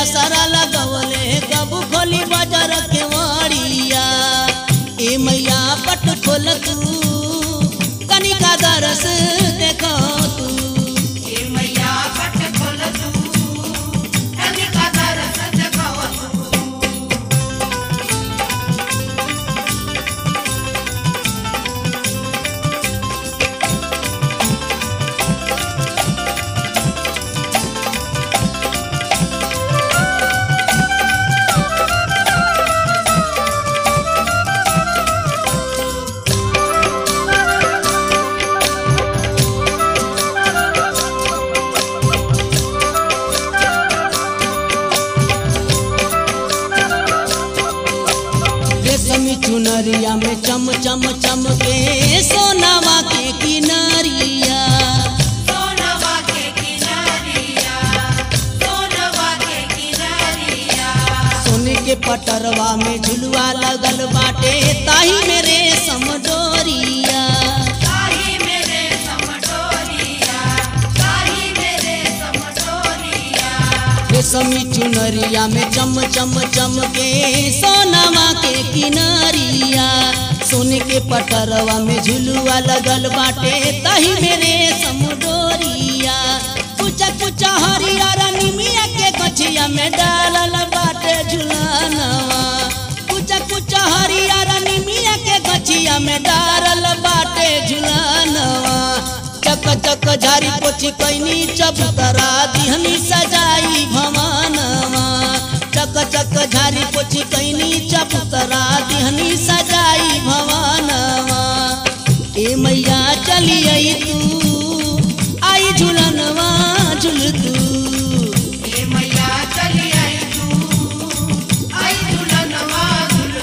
असरा लगवले कबू खोली बाजार के वाड़िया ए मैया पट खोल तू कनिका दरस देखो तू ए मैया पट खोल तू कनिका दरस देखाव तू रेशमी चुनरिया में चम चम चम के सोनावा के किनारिया सोनवा के किनारिया सोनवा के किनारिया सोने के पटरवा में झुलवा लगल बाटे ताही मेरे समडोरिया ताही मेरे समडोरिया ताही मेरे समडोरिया रेशमी चुनरिया में चम चम चम के सोनावा के किनारिया सोने के पटरवा में झुलुआ लगल बाटे तही मेरे समडोरिया कुचा कुचा हरियर निमिया के कछिया में डालल बाटे झुलानवा कुचा कुचा हरियर निमिया के कछिया में डालल बाटे झुलानवा चक चक झारी पोछी कैनी चबूतरा दिहनी सजाई भवानवा चक चक झारी पोछी कैनी चबूतरा दिहनी सजाई भवानवा ए मैया चली आई तू आई झुलनवा झुल तू ए मैया चली आई तू आई दुल्हनवा दुल्हन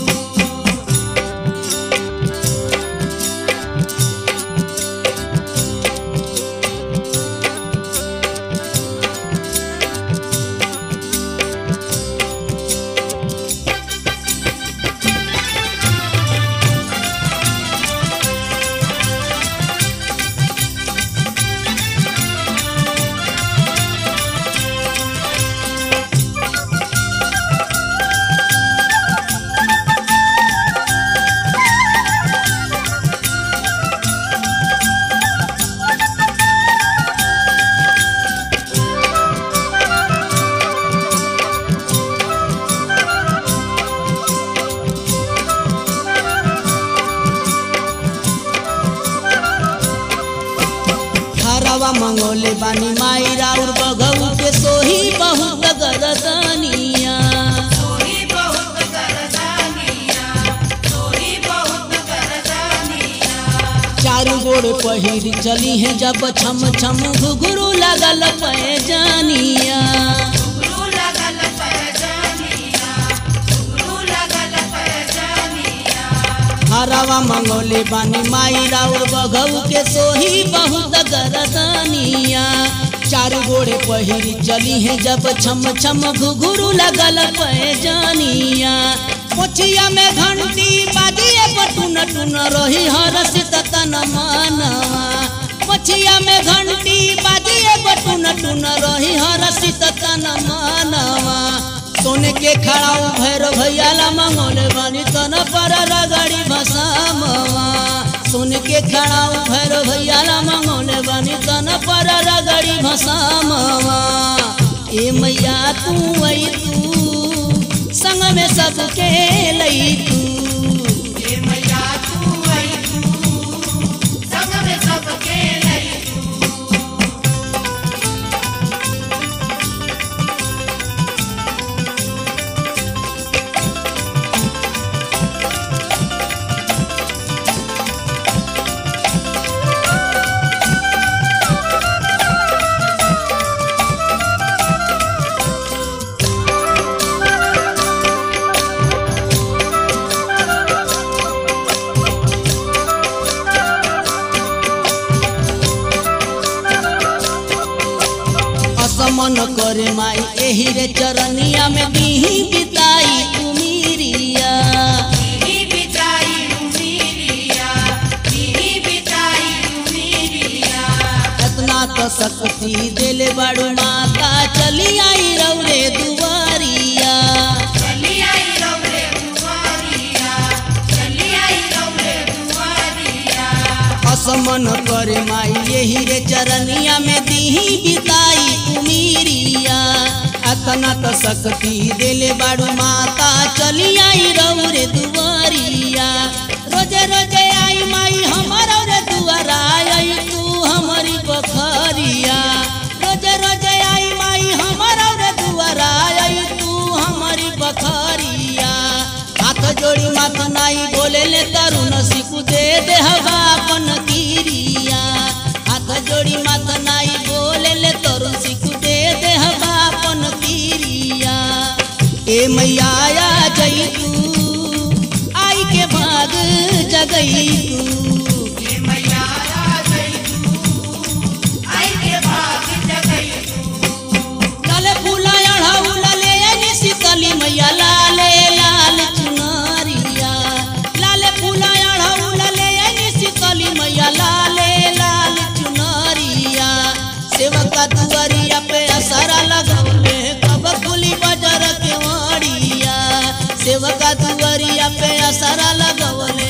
हरवा मंगोले बानी माई राउर बघऊ के सोही बहुत गरदनिया सोही बहुत करदानिया सोही बहुत करदानिया चारू गोड़ पहिर चली है जब छम छम घुघरू लगल पैजानिया घुंघरू लगल पैजानिया घुंघरू लगल पैजानिया हरवा मंगोले बानी माई राउर बघऊ के सोही बहुत गरदनिया चारू गोड़े पहिर चली है जब छम छम घुघरू लगल पैजानिया पोछिया में घंटी बाजिए बटुन टुन रही हरस तन मानवा पोछिया में घंटी बाजिए बटुन टुन रही हरस तन मानवा सोने के खड़ाऊ भैर भैयाला मंगोल बानी तन पर रगड़ी भसामवा सोने के खड़ाऊ भैर भैयाला मंगोल बानी तन पर रगड़ी भसामवा ए मैया तू आई तू संग में सबके लई तू ए मैया तू आई तू संग में सबके लई तू असमन करे माई एही रे चरनिया में दीही बिताई उमीरिया नी बिताई उमीरिया नी बिताई उमीरिया इतना तो शक्ति दिल बड़ू माता चली आई रौरे दुआ असमन करे माई यही रे चरनिया में दीही बिताई कुमीरिया अतना तो शक्ति देले बाड़ू माता चली आई रऊ रे दुआरिया रोजे रोजे आई माई हमर रे दुआरा आई तू हमारी बखरिया रोजे रोजे आई माई हमर रे दुआरा आई तू हमारी बखरिया हाथ जोड़ी माथ नाई बोले ले तरुण सिकु दे दे हवा अपन गिरिया हाथ जोड़ी माथ नाई बोले ले तरुण सिकु दे दे हवा अपन गिरिया ए मैया आ जई तू आई के भाग जगई तू हे मैया आ गई तू आई के भाग जगई लाले फूला अढ़ाउला ले आनी सीतली मैया लाले लाल चुनरिया लाले फूला अढ़ाउला ले आनी सीतली मैया लाले लाल चुनरिया सेवका दुआरिया पे असरा लगौले कब खुली बाजार के वाड़िया सेवका दुआरिया पे असरा लगौले